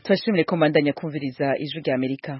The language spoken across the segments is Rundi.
turashimire ko mbandanya kumviriza ijwi rya amerika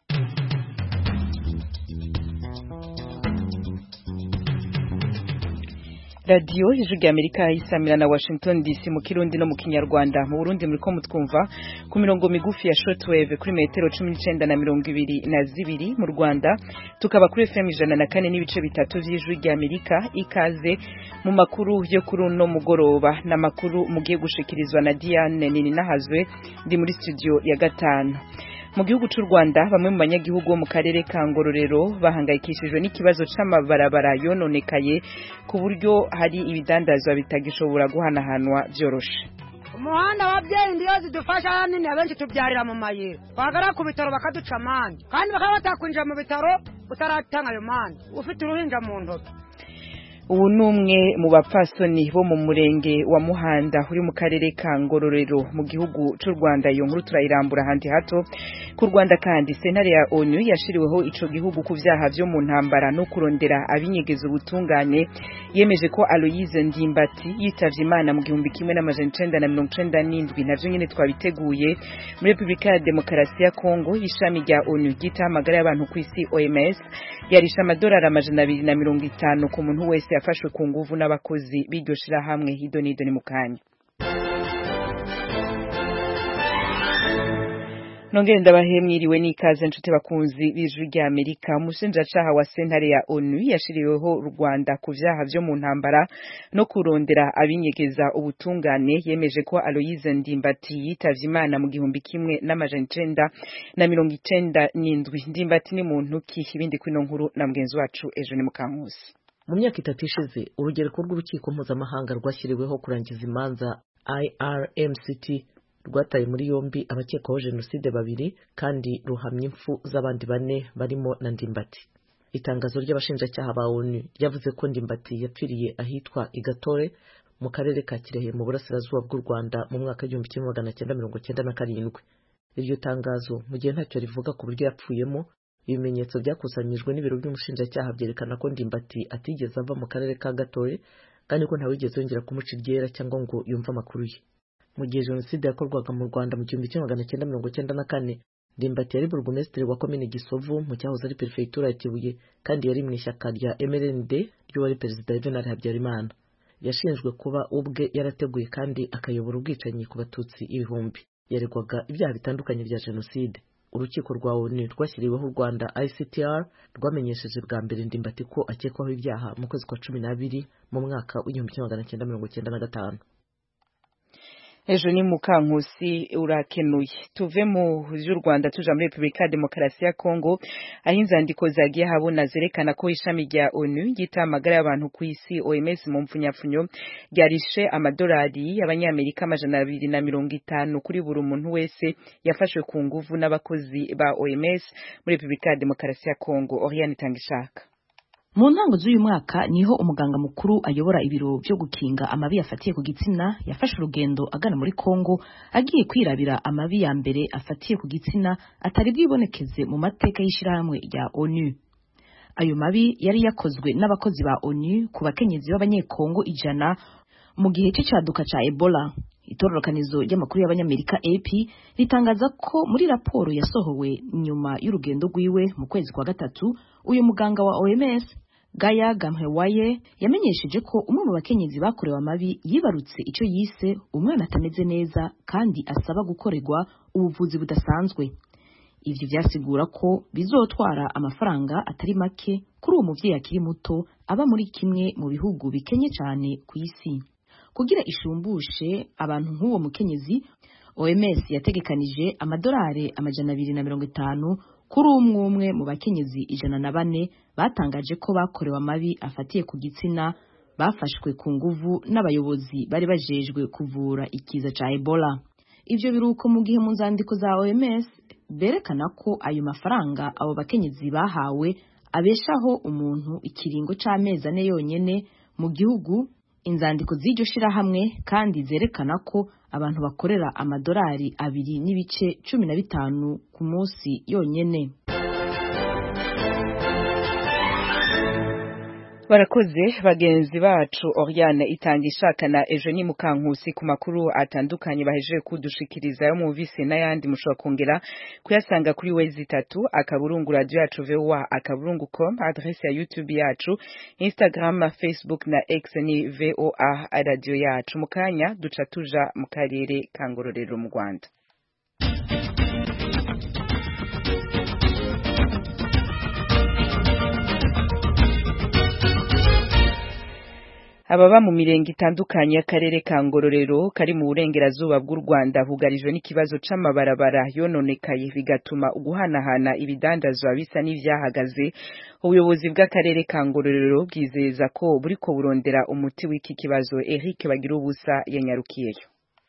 radiyo ijwi rya amerika isamira na washington dc mu kirundi no mu kinyarwanda mu burundi muriko mutwumva ku mirongo migufi ya shortwave kuri metero cumi n'icenda na mirongo ibiri na zibiri mu rwanda tukaba kuri fm ijana na kane n'ibice bitatu vy'ijwi rya amerika ikaze mu makuru yo kuri uno mugoroba n'amakuru mugiye gushikirizwa na diane nini nahazwe ndi muri studio ya gatanu mu gihugu cy'u Rwanda bamwe mu banyagihugu bo mu karere ka Ngororero bahangayikishijwe n'ikibazo c'amabarabara yononekaye ku buryo hari ibidandazwa bitagishobora guhanahanwa vyoroshe umuhanda wabyeyi ndiyo zidufasha hanini abenshi tubyarira mu mayira twagara ku bitaro bakaduca amande kandi bakaba batakwinjira mu bitaro utaratanga ayo mande ufite uruhinja mu ntoki ubu ni umwe mu bapfasoni bo mu murenge wa muhanda uri mu karere ka ngororero mu gihugu cy'u rwanda iyo nkuru turayirambura ahandi hato ku rwanda kandi sentare ya onu yashiriweho ico gihugu ku vyaha vyo mu ntambara no kurondera abinyegeza ubutungane yemeje ko aloyize ndimbati yitavye imana mu gihumbi kimwe n'amajana icenda na mirongo icenda n'indwi navyo nyene twabiteguye muri repubulika ya demokarasi ya kongo ishami rya onu ryitaho amagara y'abantu ku isi oms yarisha amadolari amajana abiri na mirongo itanu ku muntu wese yafashwe ku nguvu n'abakozi b'iryo shirahamwe hido nido ni mu kanya nongere ndabahe mwiriwe n'ikaze nshuti bakunzi b'ijwi rya amerika umushinjacaha wa sentare ya onu yashiriweho u rwanda ku vyaha vyo mu ntambara no kurondera abinyegeza ubutungane yemeje ko aloyize ndimbati yitavye imana mu gihumbi kimwe n'amajana icenda na mirongo icenda n'indwi ndimbati ni muntu ki ibindi kwino nkuru na mugenzi wacu ejo ni mukankusi mu myaka itatu ishize urugereko rw'urukiko mpuzamahanga rwashyiriweho kurangiza imanza irmct rwataye muri yombi abakekwaho jenoside babiri kandi ruhamya impfu z'abandi bane barimo na ndimbati itangazo ry'abashinjacyaha ba onu ryavuze ko ndimbati yapfiriye ahitwa igatore mu karere ka kirehe mu burasirazuba bw'u rwanda mu mwaka w'igihumbi kimwe magana cyenda mirongo cyenda na karindwi iryo tangazo mu gihe ntacyo rivuga ku buryo yapfuyemo ibimenyetso byakusanyijwe n'ibiro by'umushinjacyaha byerekana ko ndimbati atigeze ava mu karere ka gatore kandi ko ntawigeze yongera kumuca iryera cyangwa ngo yumve amakuru ye mu gihe jenoside yakorwaga mu rwanda mu gihumbi kimwe magana cyenda mirongo cyenda na kane ndimbati yari burugumesitiri wa komine gisovu mu cyahoze ari perefegitura ya kibuye kandi yari mu ishyaka rya mrnd ry'uwari perezida juvenal habyarimana yashinjwe kuba ubwe yarateguye kandi akayobora ubwicanyi ku batutsi ibihumbi yaregwaga ibyaha bitandukanye bya jenoside urukiko rwa onu rwashyiriweho u rwanda ictr rwamenyesheje bwa mbere ndimbati ko akekwaho ibyaha mu kwezi kwa cumi n'abiri mu mwaka w'igihumbi kimwe magana cyenda mirongo cyenda na gatanu ejo ni mukankusi urakenuye tuve mu vy'u Rwanda tuja muri Republika ya Demokarasi ya Kongo aho inzandiko zagiye habona zerekana ko ishami rya ONU ryita amagara y'abantu ku isi OMS mu mfunyafunyo ryarishe amadolari y'abanyamerika amajana abiri na mirongo itanu kuri buri muntu wese yafashwe ku nguvu n'abakozi ba OMS muri Republika ya Demokarasi ya Kongo Oriane Tangishaka mu ntango z'uyu mwaka niho umuganga mukuru ayobora ibiro byo gukinga amabi yafatiye ku gitsina yafashe urugendo agana muri Kongo agiye kwirabira amabi ya mbere afatiye ku gitsina atari bwibonekeze mu mateka y'ishirahamwe rya ONU ayo mabi yari yakozwe n'abakozi ba ONU ku bakenyezi b'abanyekongo ijana mu gihe cy'icaduka ca Ebola itororokanizo ry'amakuru y'abanyamerika AP ritangaza ko muri raporo yasohowe nyuma y'urugendo rwiwe mu kwezi kwa gatatu uyu muganga wa OMS Gaya Gamhewaye yamenyesheje ko umwe mu bakenyezi bakorewe amabi yibarutse icyo yise umwana atameze neza kandi asaba gukorerwa ubuvuzi budasanzwe ivyo vyasigura ko bizotwara amafaranga atari make kuri uwo muvyeyi akiri muto aba muri kimwe mu bihugu bikenye cyane ku isi kugira ishumbushe abantu nk'uwo mukenyezi OMS yategekanije amadolari amajana abiri na mirongo itanu kuri umwe umwe mu bakenyezi ijana na bane batangaje ko bakorewe amabi afatiye ku gitsina bafashwe ku nguvu n'abayobozi bari bajejwe kuvura ikiza ca Ebola ivyo biruko mu gihe mu nzandiko za OMS berekana ko ayo mafaranga abo bakenyezi bahawe abeshaho umuntu ikiringo c'amezi ane yonyene mu gihugu inzandiko z'iryo shirahamwe kandi zerekana ko abantu bakorera amadolari abiri n'ibice cumi na bitanu ku munsi yonyene barakoze bagenzi bacu Oriane itanga ishaka na Eugenie Mukankusi ku makuru atandukanye bahejeje kudushikiriza yo mu visi n'ayandi mushobora kongera kuyasanga kuri wezi itatu akaburungu radio yacu VOA akaburungu com adresse ya YouTube yacu Instagram Facebook na X ni VOA radio yacu mukanya duca tuja mu karere ka Ngororero mu Rwanda ababa mu mirenge itandukanye y'akarere ka Ngororero kari mu burengerazuba bw'u Rwanda bugarijwe n'ikibazo c'amabarabara yononekaye bigatuma uguhanahana ibidandazwa bisa n'ivyahagaze ubuyobozi bw'akarere ka Ngororero bwizeza ko buriko burondera umuti w'iki kibazo Eric Bagira ubusa yanyarukiyeyo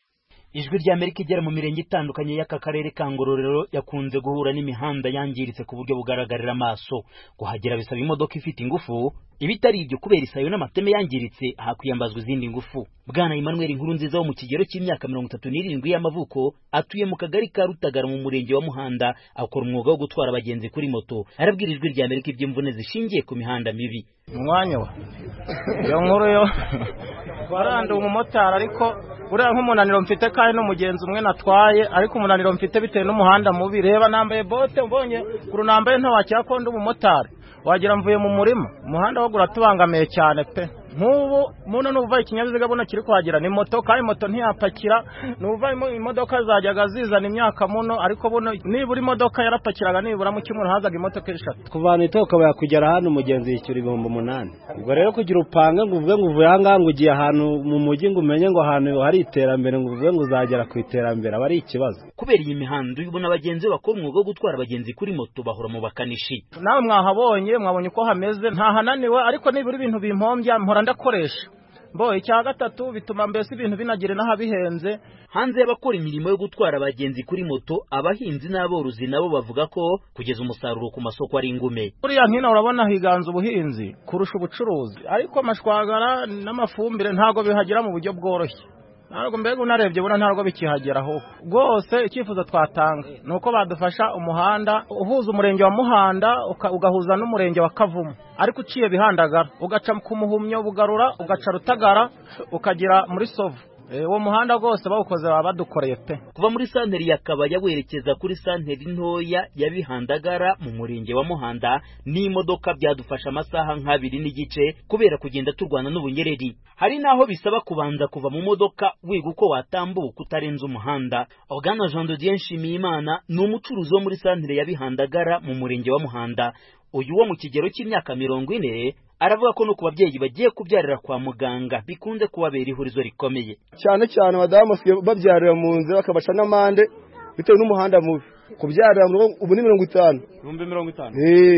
ijwi rya Amerika igera mu mirenge itandukanye y'aka karere ka Ngororero yakunze guhura n'imihanda yangiritse ku buryo bugaragarira amaso kuhagera bisaba imodoka ifite ingufu ibitari ibyo kubera isayo n'amateme yangiritse hakwiyambazwa izindi ngufu bwana Emmanuel inkuru nziza wo mu kigero cy'imyaka mirongo itatu n'irindwi y'amavuko atuye mu kagari ka Rutagara mu murenge wa Muhanda akora umwuga wo gutwara abagenzi kuri moto arabwira ijwi rya Amerika iby'imvune zishingiye ku mihanda mibi umwanya wa iyo nkuru yo waranduye umumotari ariko uriya nk'umunaniro mfite kandi n'umugenzi umwe natwaye ariko umunaniro mfite bitewe n'umuhanda mubi reba nambaye bote mbonye kuru nambaye ntawakira ko ndi umumotari wagira mvuye mu murima umuhanda wo uratubangamiye cyane pe nk'ubu muno nuva ikinyabiziga buno kiri kuhagera ni moto kandi moto ntiyapakira nuva imodoka zajyaga zizana imyaka muno ariko buno nibura imodoka yarapakiraga nibura mu cyumweru hazaga imodoka eshatu kuvana itoka bakugera hano umugenzi yishyura ibihumbi umunani ubwo rero kugira upange ngo uvuge ngo uvuye ahangaha ngo ugiye ahantu mu mujyi ngo umenye ngo ahantu hari iterambere ngo uvuge ngo uzagera ku iterambere aba ari ikibazo kubera iyi mihanda ubona abagenzi bakora umwuga wo gutwara abagenzi kuri moto bahora mu bakanishi nawe mwahabonye mwabonye uko hameze ntahananiwe ariko nibura ibintu bimpombya mpora ndakoresha mbo icya gatatu bituma mbese ibintu binagira n'aho bihenze hanze y'abakora imirimo yo gutwara abagenzi kuri moto abahinzi n'aborozi nabo bavuga ko kugeza umusaruro ku masoko ari ingume buriya nkino urabona higanza ubuhinzi kurusha ubucuruzi ariko amashwagara n'amafumbire ntabwo bihagera mu buryo bworoshye ntabwo mbega unarebye ubona ntabwo bikihageraho rwose icyifuzo twatanga ni uko badufasha umuhanda uhuza umurenge wa muhanda ugahuza n'umurenge wa kavumu ariko uciye bihandagara ugaca ku muhumyo bugarura ugaca rutagara ukagera muri sovu uwo muhanda rwose bawukoze baba badukoreye pe kuva muri santeri ya kabaya werekeza kuri santeri ntoya ya bihandagara mu murenge wa muhanda n'imodoka byadufasha amasaha nk'abiri n'igice kubera kugenda turwana n'ubunyereri hari n'aho bisaba kubanza kuva mu modoka wiga uko watambuka utarenze umuhanda organa jean de dieu nshimiyimana ni umucuruzi wo muri santeri ya bihandagara mu murenge wa muhanda uyu wo mu kigero cy'imyaka mirongo ine aravuga ko no ku babyeyi bagiye kubyarira kwa muganga bikunze kubabera ihurizo rikomeye cyane cyane abadamu basigaye babyarira mu nzira bakabaca n'amande bitewe n'umuhanda mubi kubyarira ubu ni mirongo itanu ibihumbi mirongo itanu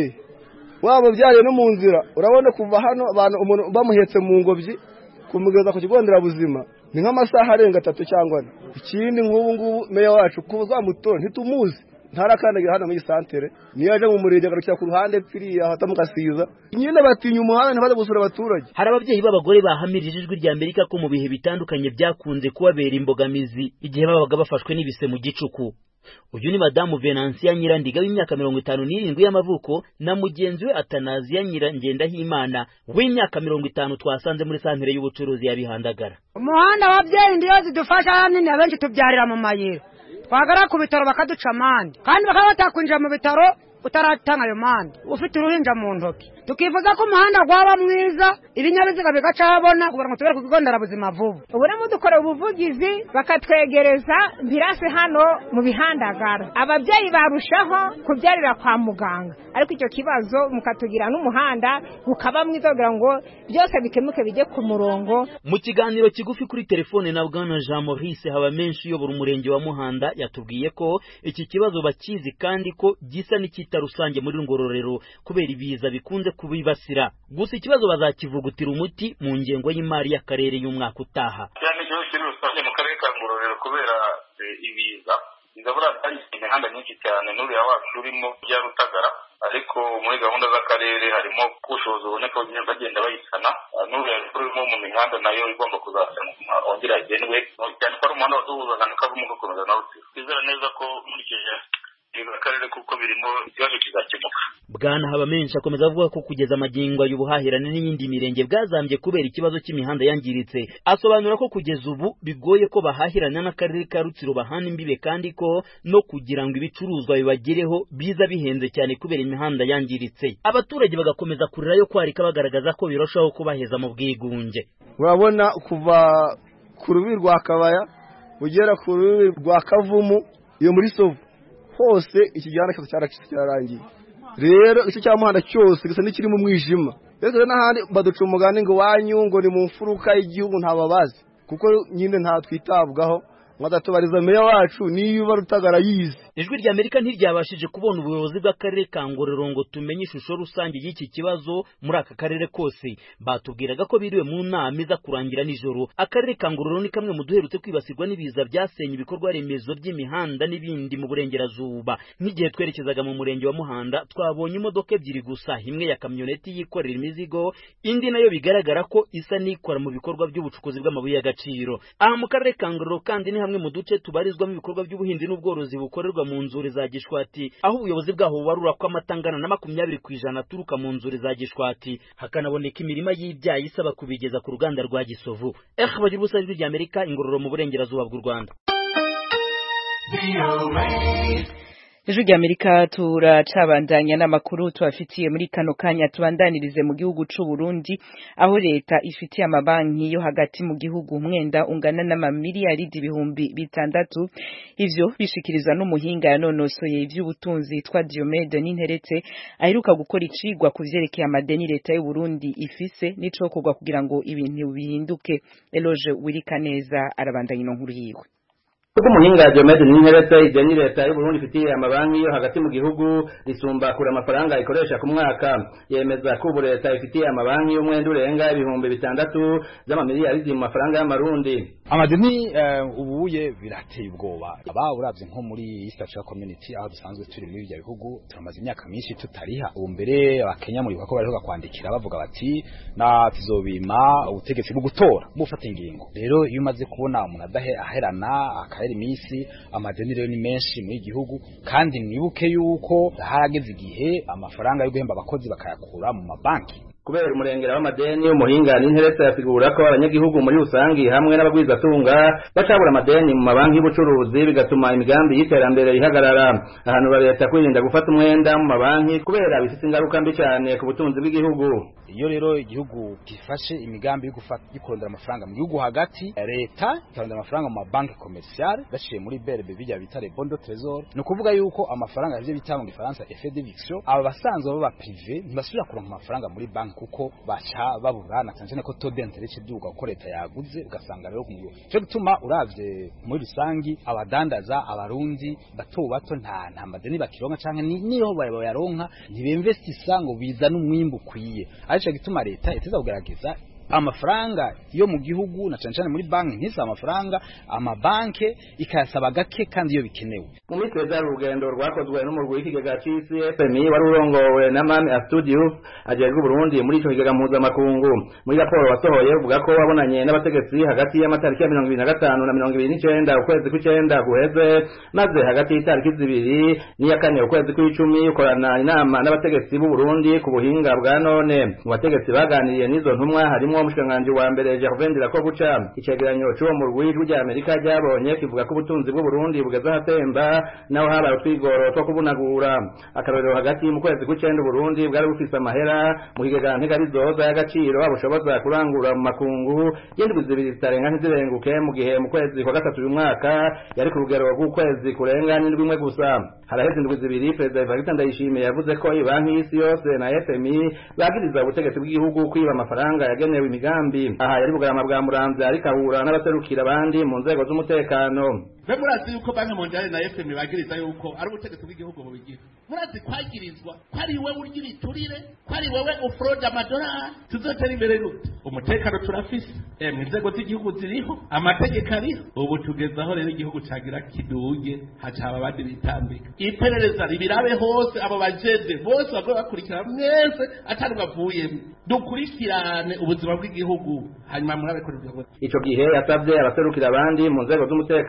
waba ubyariye no mu nzira urabona kuva hano abantu umuntu bamuhetse mu ngobyi kumugeza ku kigo nderabuzima ni nk'amasaha arenga atatu cyangwa ane ikindi nk'ubu ngubu meya wacu kuba uzamutora ntitumuzi ntarakandagira hano muri santere niyo yaje mu murenge agarukira ku ruhande pfiriya hata mugasiza nyine batinya umuhanda ntibaze gusura abaturage hari ababyeyi b'abagore bahamirije ijwi rya amerika ko mu bihe bitandukanye byakunze kubabera imbogamizi igihe babaga bafashwe n'ibise mu gicuku uyu ni madamu venansiya nyirandiga w'imyaka mirongo itanu n'irindwi y'amavuko na mugenzi we atanaziya nyirangendahimana w'imyaka mirongo itanu twasanze muri santere y'ubucuruzi ya bihandagara umuhanda wabyeyi ndiyo zidufasha nini abenshi tubyarira mu mayira twagara ku bitaro bakaduca amande kandi bakaba batakwinjira mu bitaro utaratanga ayo mande ufite uruhinja mu ntoki tukifuza ko umuhanda waba mwiza ibinyabiziga bigaca habona kugira ngo tubere ku kigo nderabuzima vuba ubu rero dukora ubuvugizi bakatwegereza birasi hano mu bihandagara ababyeyi barushaho kubyarira kwa muganga ariko icyo kibazo mukatugira n'umuhanda ukaba mwiza kugira ngo byose bikemuke bijye ku murongo mu kiganiro kigufi kuri telefone na bwana jean maurice habamenshi uyobora umurenge wa muhanda yatubwiye ko iki kibazo bakizi kandi ko gisa n'icyita rusange muri ngororero kubera ibiza bikunze kubibasira gusa ikibazo bazakivugutira umuti mu ngengo y'imari y'akarere y'umwaka utaha cyane igihugu kiri rusange mu karere ka ngororero kubera ibiza bizabura hari imihanda myinshi cyane n'uriya wacu urimo bya rutagara ariko muri gahunda z'akarere harimo ubushobozi buboneka bagenda bayisana n'uriya urimo mu mihanda nayo igomba kuzasanwa wongera hagenwe cyane ko ari umuhanda waduhuzaga na kavumu ugakomeza na rutsiro twizera neza ko nkurikije akarere kuko birimo ikibazo kizakemuka bwana habamenshi akomeza avuga ko kugeza amagingo aya ubuhahirane n'iyindi mirenge bwazambye kubera ikibazo cy'imihanda yangiritse asobanura ko kugeza ubu bigoye ko bahahirana n'akarere ka rutsiro bahana imbibe kandi ko no kugira ngo ibicuruzwa bibagereho biza bihenze cyane kubera imihanda yangiritse abaturage bagakomeza kurira yo kwarika bagaragaza ko birushaho kubaheza mu bwigunge urabona kuva ku rubi rwa kabaya ugera ku rubi rwa kavumu iyo muri sovu hose iki gihanda cyose cyaracitse cyararangiye rero icyo cyamuhanda cyose gisa n'ikiri mu mwijima rero n'ahandi baduca umugani ngo wanyu ngo ni mu mfuruka y'igihugu ntababazi kuko nyine nta twitabwaho mwadatubariza meya wacu niba rutagara yize ijwi rya amerika ntiryabashije kubona ubuyobozi bw'akarere ka ngororero ngo tumenye ishusho rusange y'iki kibazo muri aka karere kose batubwiraga ko biriwe mu nama iza kurangira nijoro akarere ka ngororero ni kamwe mu duherutse kwibasirwa n'ibiza byasenye ibikorwa remezo by'imihanda n'ibindi mu burengerazuba nk'igihe twerekezaga mu murenge wa muhanda twabonye imodoka ebyiri gusa imwe ya kamyoneti yikorera imizigo indi nayo bigaragara ko isa n'ikora mu bikorwa by'ubucukuzi bw'amabuye y'agaciro aha mu karere ka ngororero kandi ni hamwe mu duce tubarizwamo ibikorwa by'ubuhinzi n'ubworozi bukorerwa mu nzuri za gishwati aho ubuyobozi bwaho bubarura ko amata angana na makumyabiri ku ijana aturuka mu nzuri za gishwati hakanaboneka imirima y'ibyayi isaba kubigeza ku ruganda rwa gisovu eh bagira ubusa ijwi rya amerika ingororo mu burengerazuba bw'u rwanda ijwi rya amerika turacabandanya n'amakuru tubafitiye muri kano kanya tubandanirize mu gihugu c'u Burundi aho leta ifitiye amabanki yo hagati mu gihugu umwenda ungana n'amamiliyaridi ibihumbi bitandatu ivyo bishikirizwa n'umuhinga yanonosoye ivy'ubutunzi twa Diomede Ninteretse aheruka gukora icigwa ku vyerekeye amadeni leta y'u Burundi ifise n'icokorwa kugira ngo ibintu bihinduke Eloge Wirikaneza arabandanya ino nkuru yiwe kuko umuhinga Diomede Ninteretse ideni leta y'u Burundi ifitiye amabanki yo hagati mu gihugu risumba kure amafaranga ikoresha ku mwaka yemeza ko ubu leta ifitiye amabanki y'umwenda urenga ibihumbi bitandatu z'amamiliyaridi mu mafaranga y'amarundi amadeni ubuye birateye ubwoba aba uravye nko muri East Africa Community aho dusanzwe turi muri ibyo bihugu turamaze imyaka myinshi tutariha ubu mbere abakenya muri ko bariho kwandikira bavuga bati na tuzobima ubutegetsi bwo gutora bufata ingingo rero iyo umaze kubona umuntu adahe aherana akahera iminsi amadeni rero ni menshi muri gihugu kandi mwibuke yuko harageze igihe amafaranga yo guhemba abakozi bakayakura mu mabanki kubera umurengera w'amadeni umuhinga n'interetse yasigura ko abanyagihugu muri rusangi hamwe n'abagwizatunga bacabura amadeni mu mabanki y'ubucuruzi bigatuma imigambi y'iterambere ihagarara ahantu leta kwirinda gufata umwenda mu mabanki kubera bifite ingaruka mbi cyane ku butunzi bw'igihugu iyo rero igihugu gifashe imigambi yo kurondera amafaranga mu gihugu hagati leta ikarondera amafaranga mu mabanki komerciale baciye muri berbe bijya bita le bondo trésor ni ukuvuga yuko amafaranga ivyo bita mu gifaransa effet d'éviction aba basanzwe baba privé ntibasubira kuronka amafaranga muri banki kuko baca babura na cyane ko taux d'intérêt kiduga kuko leta yaguze ugasanga rero kumwe cyo gutuma uravye muri rusangi abadandaza abarundi bato bato nta nta madeni bakironka canke niyo bayaronka ntibinvestisa ngo bizana umwimbu kwiye arico gituma leta iteza kugerageza amafaranga yo mu gihugu na cyane cyane muri banki ntisa amafaranga amabanke ikayasaba gake kandi iyo bikenewe mu minsi ya urugendo rwakozwe n'umurwi w'ikigega c'isi FMI wari urongowe na Mami Astudius ajejwe Burundi muri ico kigega mpuzamakungu muri raporo wasohoye uvuga ko wabonanye n'abategetsi hagati y'amatariki ya mirongo ibiri na gatanu na mirongo ibiri n'icenda ukwezi kw'icenda guheze maze hagati y'itariki zibiri n'iya kane ukwezi kw'icumi ukorana inama n'abategetsi b'u Burundi ku buhinga bwa none mu bategetsi baganiriye n'izo ntumwa harimo umushikiranganji wa mbere Gervain Dirakobuca icegeranyo c'uwo murwi w'ijwi rya Amerika ryabonye kivuga ko ubutunzi bw'u Burundi bugeze ahatemba naho habaye utwigoro two kubunagura akarorero hagati mu kwezi kw'icenda Burundi bwari bufise amahera mu kigega ntegabizoza y'agaciro bushoboza kurangura mu makungu y'indwi zibiri zitarenga ntizirenguke mu gihe mu kwezi kwa gatatu uyu mwaka yari ku rugero rw'ukwezi kurenga n'indwi imwe gusa haraheze indwi zibiri perezida Evariste Ndayishimiye yavuze ko banki y'isi yose na FMI bagiriza ubutegetsi bw'igihugu kwiba amafaranga yagenewe imigambi aha yari bugarama bwa muramvya ariko ahura n'abaserukira abandi mu nzego z'umutekano mbe murazi yuko banki mondiale na fm bagiriza yuko ari ubutegetsi bw'igihugu bubigira murazi kwagirizwa ko ari wewe urya ibiturire ko ari wewe ufurode amadolari tuzotera imbere gute umutekano turafise emwe inzego z'igihugu ziriho amategeko ariho ubu tugeze aho rero igihugu cagira kiduge hacaba abandi bitambika iperereza ribirabe hose abo bajede bose bagoye bakurikira mwese atari bavuyemo dukurikirane ubuzima bw'igihugu hanyuma murabe kuri ico gihe yasavye abaserukira abandi mu nzego z'umutekano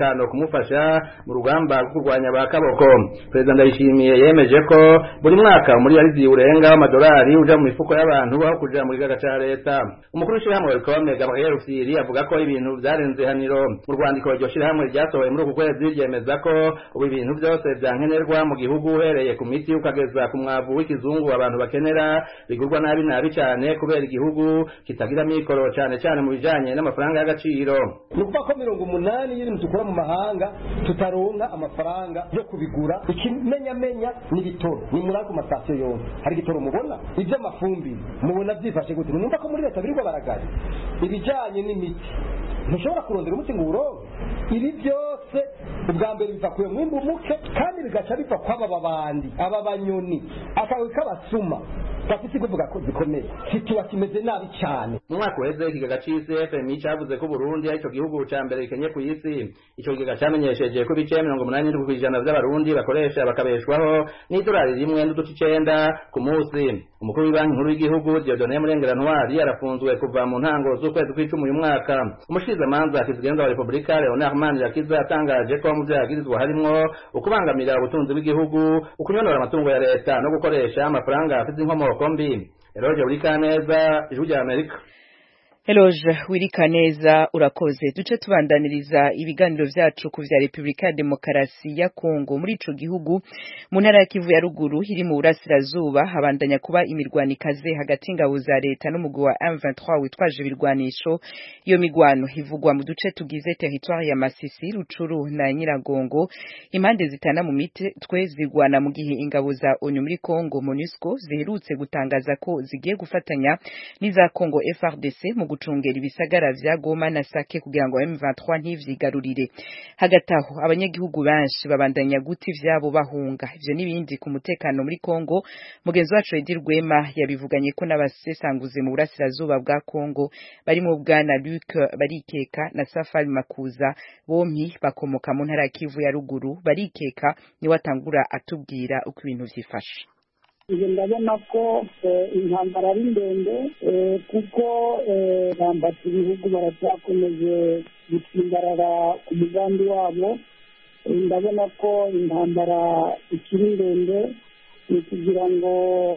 kumufasha mu rugamba rwo kurwanya ba kaboko perezida ndayishimiye yemeje ko buri mwaka muri arizi urenga w'amadolari uja mu mifuko y'abantu aho kuja mu kigaga ca leta umukuru w'ishirahamwe rikome gabriel rufyiri avuga ko ibintu vyarenze haniro mu rwandiko iryo shirahamwe ryasohoye muri uku kwezi ryemeza ko ubu ibintu byose vyankenerwa mu gihugu uhereye ku miti ukageza ku mwavu w'ikizungu abantu bakenera bigurwa nabi nabi cane kubera igihugu kitagira mikoro cane cane mu bijanye n'amafaranga y'agaciro ni ukuvuga ko mirongo umunani y'ibintu dukura mu mahanga tutaronka amafaranga yo kubigura ikimenyamenya ni ibitoro ni muri ako masitasiyo yose hari igitoro mubona iby'amafumbire mubona byifashe gute numva ko muri leta birirwa baragari ibijyanye n'imiti ntushobora kurondera umuti ngo uwuronke ibi byose ubwa mbere biva ku mwimbu muke kandi bigaca biva kw'aba babandi aba banyoni akawe k'abasuma gafite ikuvuga ko zikomeye situwa kimeze nabi cyane mu mwaka uheze ikigega c'isi fmi cavuze ko burundi ari ico gihugu ca mbere gikenye ku isi ico kigega camenyesheje ko ibice mirongo umunani n'indwi kw'ijana vy'abarundi bakoresha bakabeshwaho n'idolari rimwe n'uduce icenda ku munsi umukuru w'ibanki nkuru y'igihugu diodone murengera ntwari arafunzwe kuva mu ntango z'ukwezi kw'icumi uyu mwaka umushikizamanza kizigenza wa repubulika leonard manirakiza yatangaje ko mu vyo yagirizwa harimwo ukubangamira ubutunzi bw'igihugu ukunyonora amatungo ya leta no gukoresha amafaranga afite inkomoko mbi eroge uri kaneza ijwi rya amerika Eloge wirikaneza urakoze duce tubandaniriza ibiganiro vyacu ku vya Republika ya Demokarasi ya Kongo muri ico gihugu mu ntara ya Kivu ya ruguru iri mu burasirazuba habandanya kuba imirwano ikaze hagati ingabo za leta n'umugwi wa M23 witwaje ibirwanisho iyo migwano ivugwa mu duce tugize territoire ya Masisi Rucuru na Nyiragongo impande zitana mu mitwe zigwana mu gihe ingabo za ONU muri Kongo MONUSCO ziherutse gutangaza ko zigiye gufatanya n'iza Kongo FRDC mu gucungera ibisagara vya Goma na Sake kugira ngo M23 ntivyigarurire hagati aho abanyagihugu benshi babandanya guti vyabo bahunga ivyo nibindi ku mutekano muri Kongo mugenzi wacu Edi Rwema yabivuganye ko n'abasesanguzi mu burasirazuba bwa Kongo bari mu bwana Luc barikeka na Safari Makuza bompi bakomoka mu ntara ya Kivu ya ruguru barikeka ni watangura atubwira uko ibintu vyifashe ibyo ndabona ko intambara ari ndende kuko bambata ibihugu baracyakomeje gutsimbarara ku mugambi wabo ndabona ko intambara ikiri ndende ni kugira ngo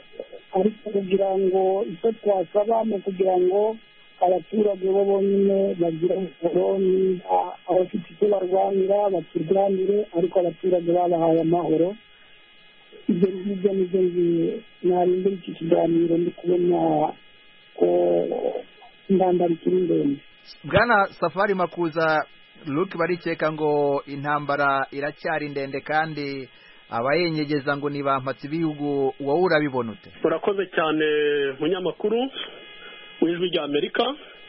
ariko kugira ngo icyo twasaba ni ukugira ngo abaturage bo bonyine bagire umusoro niba abafite icyo barwanira bakirwanire ariko abaturage babahaye amahoro ibyo ngibyo nibyo narindira iki kiganiro ndi kubona ko intambara ikiri ndende bwana safari makuza luke barikeka ngo intambara iracyari ndende kandi abayenyegeza ngo ni bampatse ibihugu wowe urabibona ute urakoze cyane munyamakuru w'ijwi rya amerika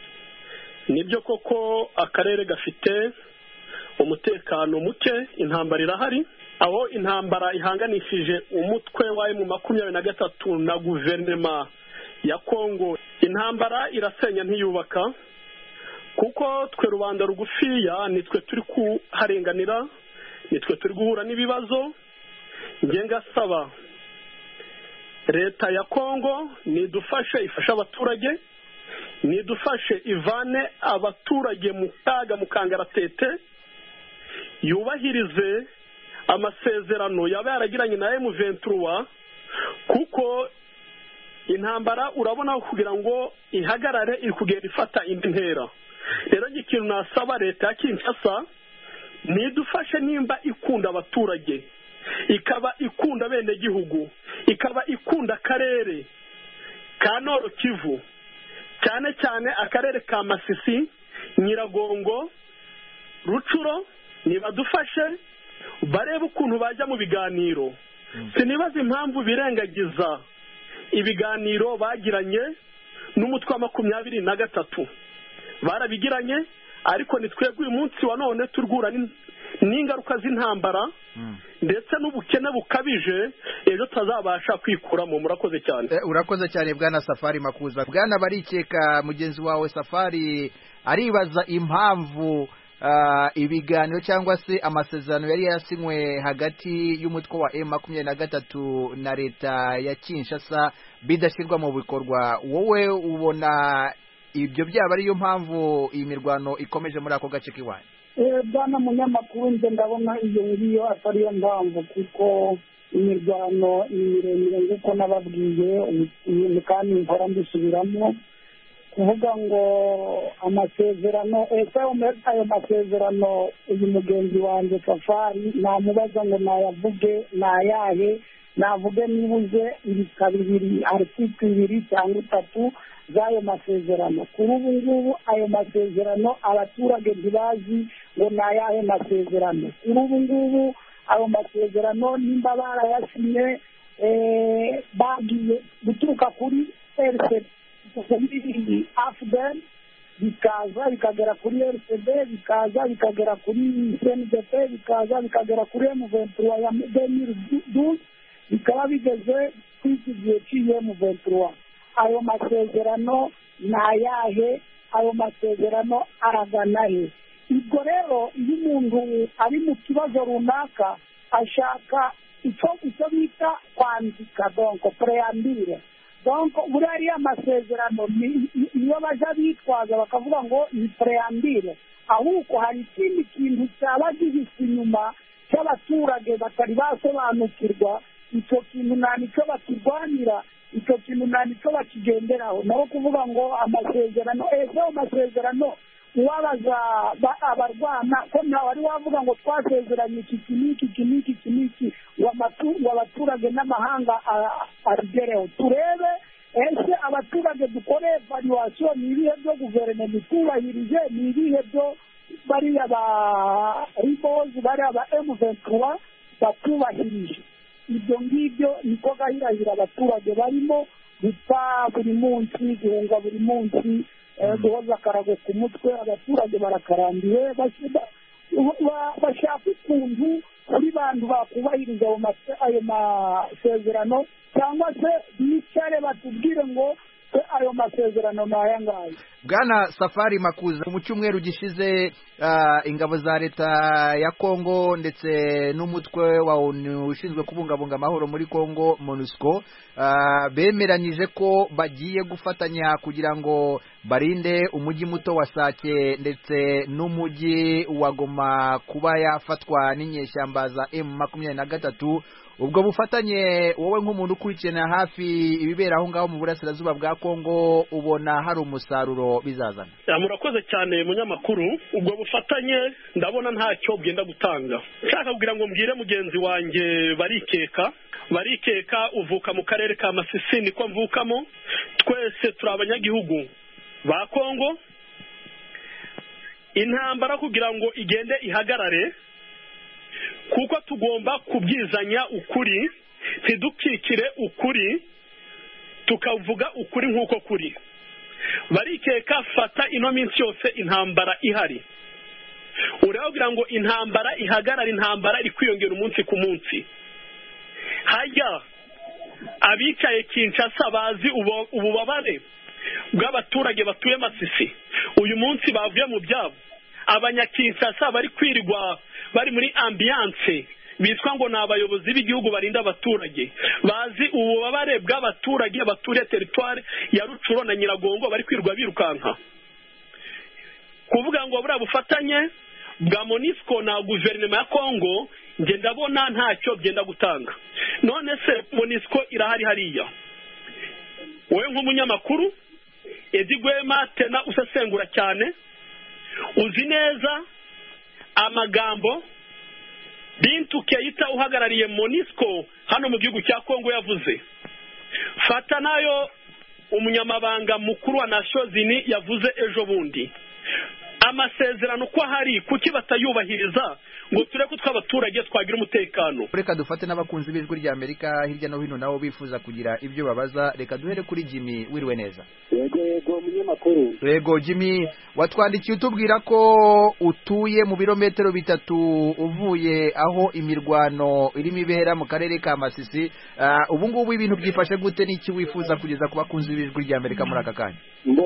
nibyo koko akarere gafite umutekano muke intambara irahari aho intambara ihanganishije umutwe wa emu makumyabiri na gatatu na guverinoma ya kongo intambara irasenya ntiyubaka kuko twe rubanda rugufiya nitwe turi kuharenganira nitwe turi guhura n'ibibazo ngasaba leta ya kongo nidufashe ifashe abaturage nidufashe ivane abaturage mu kaga mu kangaratete yubahirize amasezerano yaba yaragiranye na emu venturuwa kuko intambara urabona kugira ngo ihagarare iri kugenda ifata indi ntera rero ikintu nasaba leta ya kinshasa nidufashe nimba ikunda abaturage ikaba ikunda bene gihugu ikaba ikunda akarere ka noro kivu cyane cyane akarere ka masisi nyiragongo rucuro nibadufashe barebe ukuntu bajya mu biganiro sinibaza impamvu birengagiza ibiganiro bagiranye n'umutwe wa makumyabiri na gatatu barabigiranye ariko ni twebwe uyu munsi wa none turwura n'ingaruka z'intambara ndetse n'ubukene bukabije ejo tutazabasha kwikuramo murakoze cyane urakoze cyane bwana safari makuza bwana barikeka mugenzi wawe safari aribaza impamvu ibiganiro cyangwa se amasezerano yari yasinywe hagati y'umutwe wa emu makumyabiri na gatatu na leta ya kinshasa bidashyirwa mu bikorwa wowe ubona ibyo byaba ariyo mpamvu iyi mirwano ikomeje muri ako gace k'iwanyu bwana munyamakuru nje ndabona iyo ngiyo atariyo mpamvu kuko imirwano ni miremire nk'uko nababwiye ibintu kandi mpora mbisubiramo kuvuga ngo amasezerano ese ayo masezerano uyu mugenzi wanjye safari namubaza ngo nayavuge nayahe navuge nibuze ibika bibiri article ibiri cyangwa itatu z'ayo masezerano kuri ubu ngubu ayo masezerano abaturage ntibazi ngo ni ayahe masezerano kuri ubu ngubu ayo masezerano nimba barayasinye bagiye guturuka kuri rcd kuri afudel bikaza bikagera kuri rcd bikaza bikagera kuri cndp bikaza bikagera kuri emuventura ya demiri duze bikaba bigeze kuri iki gihe cy'iyi emuventura ayo masezerano ni ayahe ayo masezerano aragana he ubwo rero iyo umuntu ari mu kibazo runaka ashaka icyo icyo bita kwandika donko preyambire donko buriya ariya masezerano iyo bajya bitwaza bakavuga ngo ni preyambire ahubwo hari ikindi kintu cyaba gihise inyuma cy'abaturage batari basobanukirwa icyo kintu nta nicyo bakirwanira icyo kintu nta nicyo bakigenderaho naho kuvuga ngo amasezerano ese ayo masezerano uwabaza abarwana ko ntawe wari wavuga ngo twasezeranye iki iki n'iki iki n'iki iki n'iki ngo abaturage n'amahanga abigereho turebe ese abaturage dukore evaluwasiyo ni ibihe byo guverinoma itubahirije ni ibihe byo bariya ba ribozi bariya ba emuventura batubahirije ibyo ngibyo niko gahirahira abaturage barimo gupfa buri munsi guhunga buri munsi guhoza akarago ku mutwe abaturage barakarambiwe bashaka ukuntu kuri bantu bakubahiriza ayo masezerano cyangwa se bicare batubwire ngo ayo masezerano ni aya ngaya bwana safari makuza mu cyumweru gishize ingabo za leta ya kongo ndetse n'umutwe wa onu ushinzwe kubungabunga amahoro muri kongo monusco bemeranyije ko bagiye gufatanya kugira ngo barinde umujyi muto wa sake ndetse n'umujyi wa goma kuba yafatwa n'inyeshyamba za emu makumyabiri na gatatu ubwo bufatanye wowe nk'umuntu ukurikirana hafi ibibera aho ngaho mu burasirazuba bwa kongo ubona hari umusaruro bizazana murakoze cyane munyamakuru ubwo bufatanye ndabona ntacyo bwenda gutanga nshaka kugira ngo mbwire mugenzi wanjye barikeka barikeka uvuka mu karere ka masisi niko mvukamo twese turi abanyagihugu ba kongo intambara kugira ngo igende ihagarare kuko tugomba kubwizanya ukuri ntidukikire ukuri tukavuga ukuri nk'uko kuri barikeka fata ino minsi yose intambara ihari urababwira ngo intambara ihagarara intambara iri kwiyongera umunsi ku munsi hajya abicaye kinshasa bazi ububabare bw'abaturage batuye masisi uyu munsi bavuye mu byabo abanyakinshasa bari kwirirwa bari muri ambiyanse bitwa ngo ni abayobozi b'igihugu barinda abaturage bazi ububabare bw'abaturage baturiye teritwari ya rucuro na nyiragongo bari kwirirwa birukanka kuvuga ngo buriya bufatanye bwa monisco na guverinoma ya kongo njye ndabona ntacyo byenda gutanga none se monisco irahari hariya wowe nk'umunyamakuru edi gwema tena usesengura cyane uzi neza amagambo bintu keyita uhagarariye monisco hano mu gihugu cya kongo yavuze fata nayo umunyamabanga mukuru wa nashozini yavuze ejo bundi amasezerano uko ahari kuki batayubahiriza ngo turebe ko tw'abaturage twagira umutekano reka dufate n'abakunzi b'ijwi rya amerika hirya no hino nabo bifuza kugira ibyo babaza reka duhere kuri jimmy wiriwe neza yego yego munyamakuru yego jimmy watwandikiye utubwira ko utuye mu birometero bitatu uvuye aho imirwano irimo ibera mu karere ka masisi ubu ngubu ibintu byifashe gute n'iki wifuza kugeza ku bakunzi b'ijwi rya amerika muri aka kanya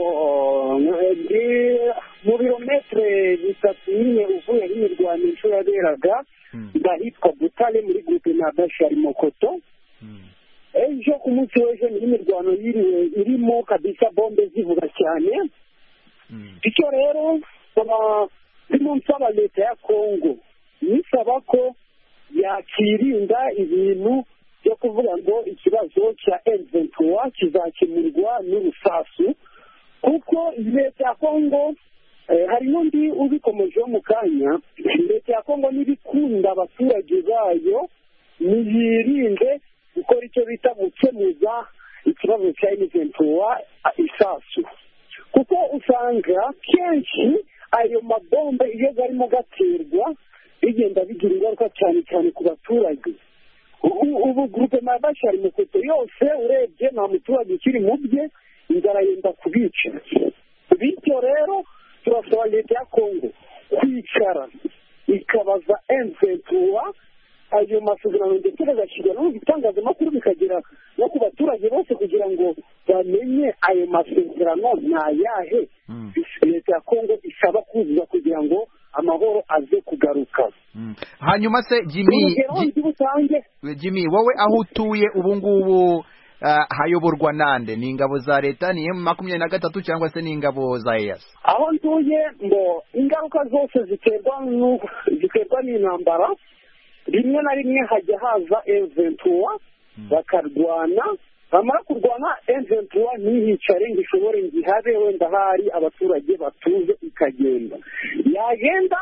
mu birometero bitatu nyine uvuye n'imirwano inshuro yaberaga ndahitwa butare muri gurupe na bashari mokoto ejo ku munsi w'ejo niho imirwano yiriwe irimo kabisa bombe zivuga cyane bityo rero ndimo nsaba leta ya kongo nisaba ko yakirinda ibintu byo kuvuga ngo ikibazo cya M23 kizakemurwa n'urusasu kuko leta ya kongo eh, hari n'undi ubikomejeho mu kanya leta ya kongo n'ibikunda abaturage bayo niyirinde gukora icyo bita gukemuza ikibazo cya M23 isasu kuko usanga kenshi ayo mabombe iyo garimo gaterwa bigenda bigira ingaruka cyane cyane ku baturage ubu ubu gurupe mabashari mukoto yose urebye nta muturage ukiri mu bye inzara yenda kubica bityo rero turasaba leta ya kongo kwicara ikabaza emventura ayo masezerano ndetse bagashyirwa no mu bitangazamakuru bikagera no ku baturage bose kugira ngo bamenye ayo masezerano ni ayahe leta ya kongo isaba kuzuza kugira ngo amahoro aze kugaruka hanyuma se jimmy urugero Ji- ndi butange jimmy wowe aho utuye ubu ngubu ah, hayoborwa nande ni ingabo za leta ni emu makumyabiri na gatatu cyangwa se ni ingabo za eyasi aho ntuye ngo ingaruka zose ziterwa nu- ziterwa n'intambara rimwe na rimwe hajya haza eventura bakarwana bamara kurwana eventura ntihicare ngo ishobore ngo ihabe wenda hari abaturage batuze ikagenda yagenda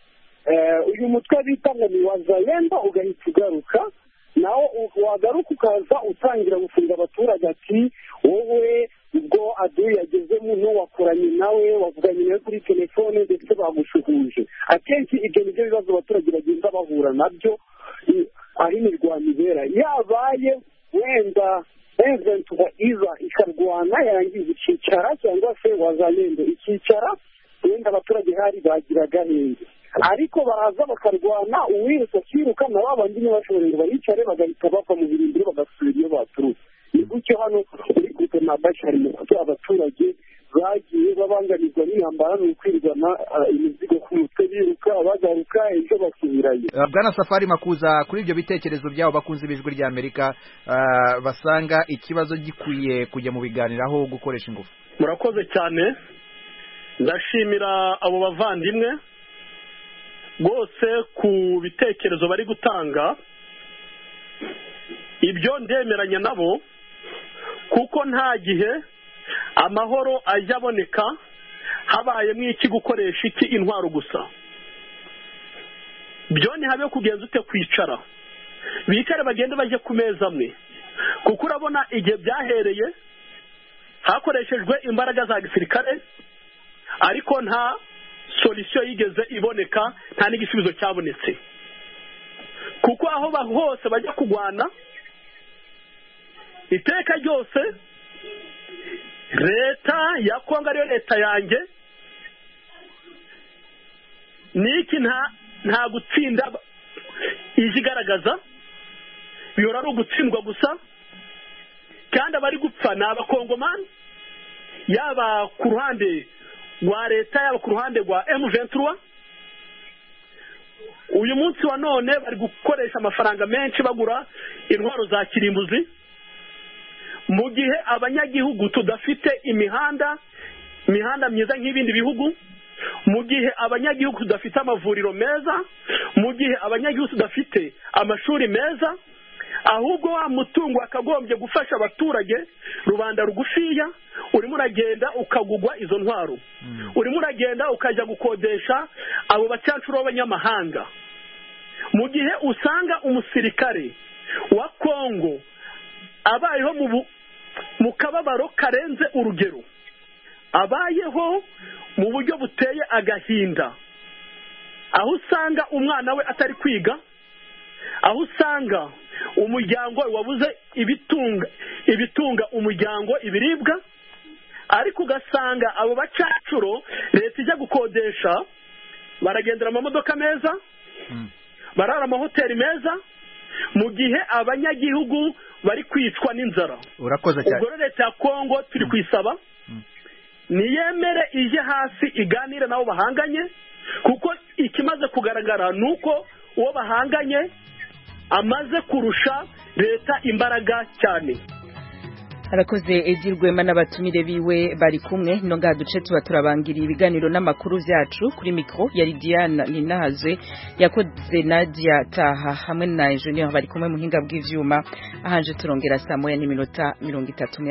eh, uyu mutwe bita ngo ni wazayenda ugahita ugaruka nawo u- wagaruka ukaza utangira gufunga abaturage ati wowe ubwo aduye yagezemo n'uwakoranye nawe wavuganye nawe kuri telefone ndetse bagushuhuje akenshi ibyo ni byo bibazo abaturage bagenda bahura nabyo i- aho imirwano ibera yabaye wenda eventuba iza ikarwana yarangiza ikicara cyangwa se wazayendo ikicara wenda abaturage hari bagira agahenge ariko baraza bakarwana uwiruka akiruka na ba bandi ntibashobore ngo baricare bagahita bava mu birindiro bagasubira iyo baturutse ni gutyo hano uri kupe na bashari mu kuko abaturage bagiye babangamirwa n'intambara ni ukwirwana ah, imizigo ku mutwe biruka bagaruka ejo basubirayo Uh, bwana safari makuza kuri ibyo bitekerezo byabo bakunze b'ijwi rya amerika uh, basanga ikibazo gikwiye kujya mu biganiro aho gukoresha ingufu murakoze cyane ndashimira abo bavandimwe rwose ku bitekerezo bari gutanga ibyo ndemeranya nabo kuko nta gihe amahoro ajya aboneka habayemo iki gukoresha iki intwaro gusa byo ntihabe kugenza ute kwicara bicare bagende bajye ku meza amwe kuko urabona igihe byahereye hakoreshejwe imbaraga za gisirikare ariko nta solisiyo yigeze iboneka nta n'igisubizo cyabonetse kuko aho ba- hose bajya kurwana iteka ryose leta ya kongo ariyo leta yanjye niki nta nta gutsinda ije igaragaza bihora ari ugutsindwa gusa kandi abari gupfa ni abakongomani yaba ku ruhande rwa leta yaba ku ruhande rwa emu ventura uyu munsi wa none bari gukoresha amafaranga menshi bagura intwaro za kirimbuzi mu gihe abanyagihugu tudafite imihanda imihanda myiza nk'ibindi bihugu mu gihe abanyagihugu tudafite amavuriro meza mu gihe abanyagihugu tudafite amashuri meza ahubwo wa mutungo wakagombye gufasha abaturage rubanda rugufiya urimo uragenda ukagugwa izo ntwaro urimo uragenda ukajya gukodesha abo bacancuro b'abanyamahanga mu gihe usanga umusirikare wa kongo abayeho mu bu- mu kababaro karenze urugero abayeho mu buryo buteye agahinda aho usanga umwana we atari kwiga aho usanga umuryango wabuze ibitunga ibitunga umuryango ibiribwa ariko ugasanga abo bacacuro leta ijya gukodesha baragendera amamodoka meza barara amahoteli meza mu gihe abanyagihugu bari kwicwa n'inzara urakoze cyane ubwo rero leta ya kongo turi kuyisaba niyemere ije hasi iganire nabo bahanganye kuko ikimaze kugaragara ni uko uwo bahanganye amaze kurusha leta imbaraga cyane arakoze Edi Rwema n'abatumire biwe bari kumwe no ngaha duce tuba turabangiriye ibiganiro n'amakuru vyacu kuri mikro yari Diana Ninahazwe yakoze Nadia Taha hamwe na Junior bari kumwe muhinga bw'ivyuma ahanje turongera saa moya n'iminota mirongo itatu